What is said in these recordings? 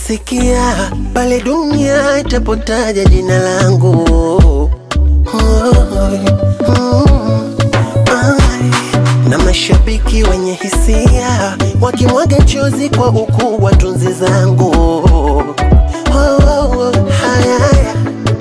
sikia pale dunia itapotaja jina langu Mm, ai. na mashabiki wenye hisia wakimwaga chozi kwa ukuu wa tunzi zangu Oh, oh, oh, haya, haya.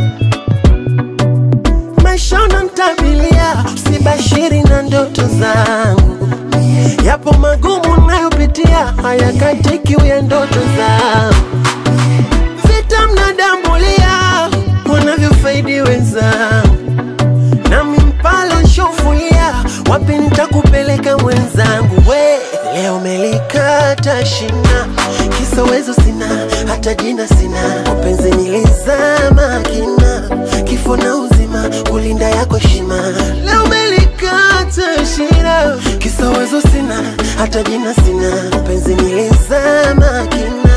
maisha unanitabilia usibashiri na ndoto zangu yapo magumu nayopitia hayakatiki ya ndoto zangu vita mnadambulia wanavyofaidi wenzangu nami mpala nshofulia wapi nitakupeleka mwenzangu we leo melikata shina kisowezo sina hata jina sina upenzi nilizama kina kifo na uzima kulinda yako heshima leo melikata shina kisowezo sina hata jina sina upenzi nilizama kina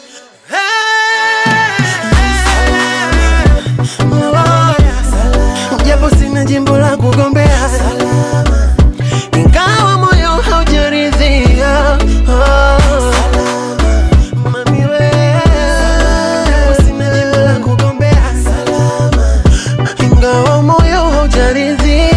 japo sina jimbo la kugombea ingawa moyo haujaridhia Mami we, japo sina jimbo la kugombea ingawa moyo haujaridhia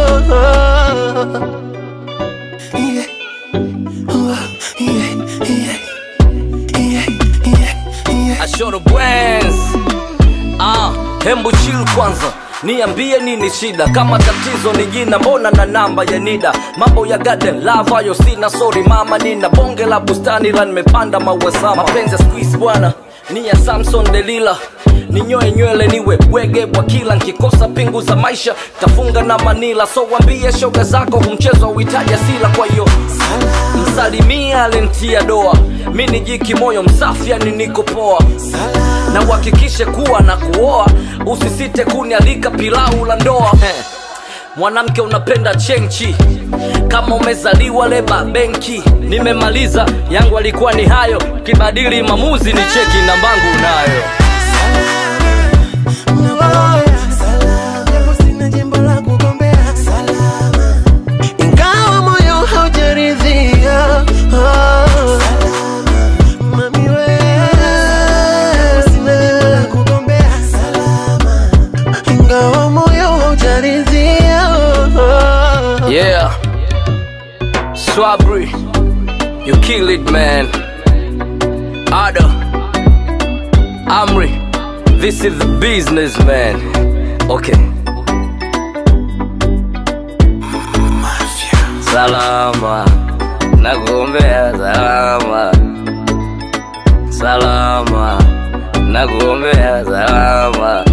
Yeah. Oh, yeah, yeah, yeah, yeah, yeah. Ashoro Bwens. Ah, hembu chill kwanza niambie nini shida kama tatizo ni jina mbona na namba ya nida mambo ya garden love hayo sina sorry mama nina bonge la bustani la nimepanda maua sama mapenzi ya squeeze bwana ni ya samson delila ninyoe nywele niwe bwege bwa kila nkikosa pingu za maisha tafunga na manila so wambie shoga zako humchezo uhitaji asila kwa hiyo msalimia alentia doa mi ni jiki moyo msafi yani niko poa na uhakikishe kuwa na kuoa usisite kunialika pilau la ndoa Heh. mwanamke unapenda chenchi kama umezaliwa leba benki nimemaliza yangu alikuwa ni hayo kibadili mamuzi ni cheki nambangu nayo Japo sina jimbo la kugombea ingawa moyo haujaridhia Mami we, sina jimbo la kugombea ingawa moyo haujaridhia yeah swabri you kill it man ada amri this is the business man okay salama nakuombea salama salama nakuombea salama